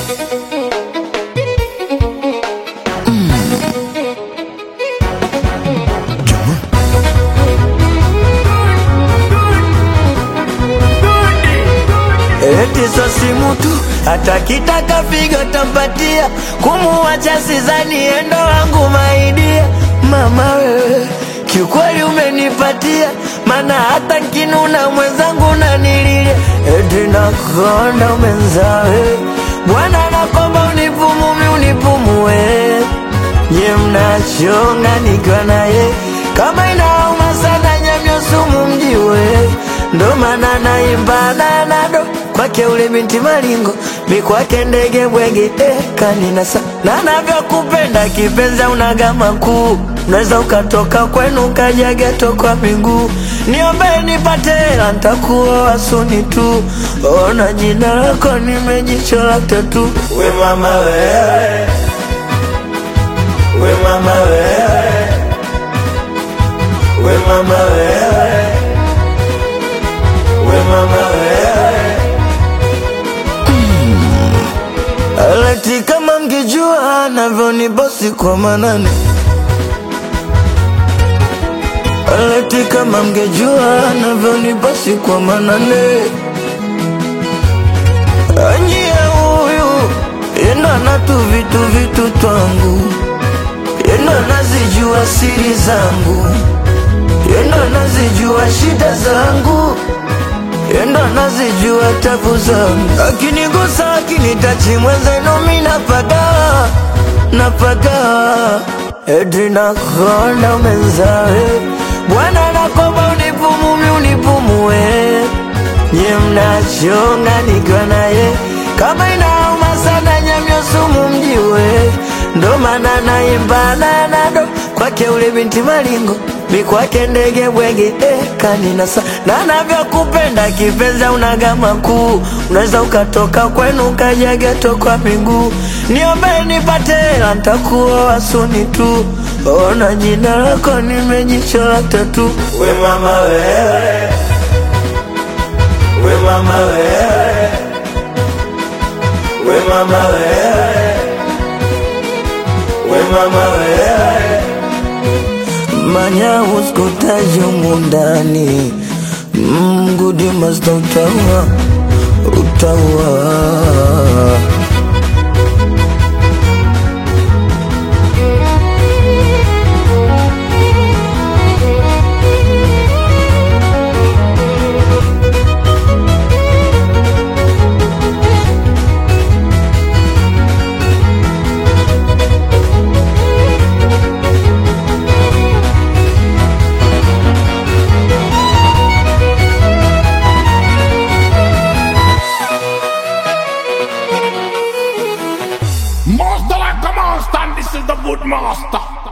Eti so simu tu hata kitaka figo tampatia, kumuacha sizani endo wangu maidia. Mama wewe kiukweli umenipatia, mana hata nkinuna mwenzangu nanililia. Eti nakonda umenzawe Bwana nakomba unipumumi unipumue, nye mnachonga nikiwa naye kama inauma sana nyamyo sumu mjiwe, ndo maana naimba nanado kwake ule binti malingo mi kwake ndege bwege eh, kaninasa na navyokupenda kipenzi unagama kuu unaweza ukatoka kwenu ukaja geto kwa miguu niombe nipate hela ntakuoa suni tu ona jina lako nimejichola tatu we mama wewe we mama wewe we mama wewe we mama wewe Aleti kama mngejua navyoni bosi kwa manane Aleti kama mngejua navyoni bosi kwa manane Anyie huyu yendo anatu vitu vitu twangu yendo anazijua siri zangu yendo anazijua shida zangu yendo anazijua tabu zangu, akinigusa akinitachi mwenzenu mi napaga napaga eti nakonda umenzawe Bwana nakomba unipumumi unipumue, nye mnachonga nikiwa naye kama inauma sana nyamyo sumu mjiwe, ndo maana naimba nanado kwake ule binti malingo mi kwake ndege bwege eh, kaninasa na navyokupenda kipenzi unagama kuu unaweza ukatoka kwenu ukaja geto kwa miguu niombe nipate hela ntakuoa suni tu ona jina lako nimejichola tatu we mama wewe we mama wewe we mama wewe we mama wewe manya uskutaji mundani mgudi masta utaua utaua Master like a monster, and this is the good master.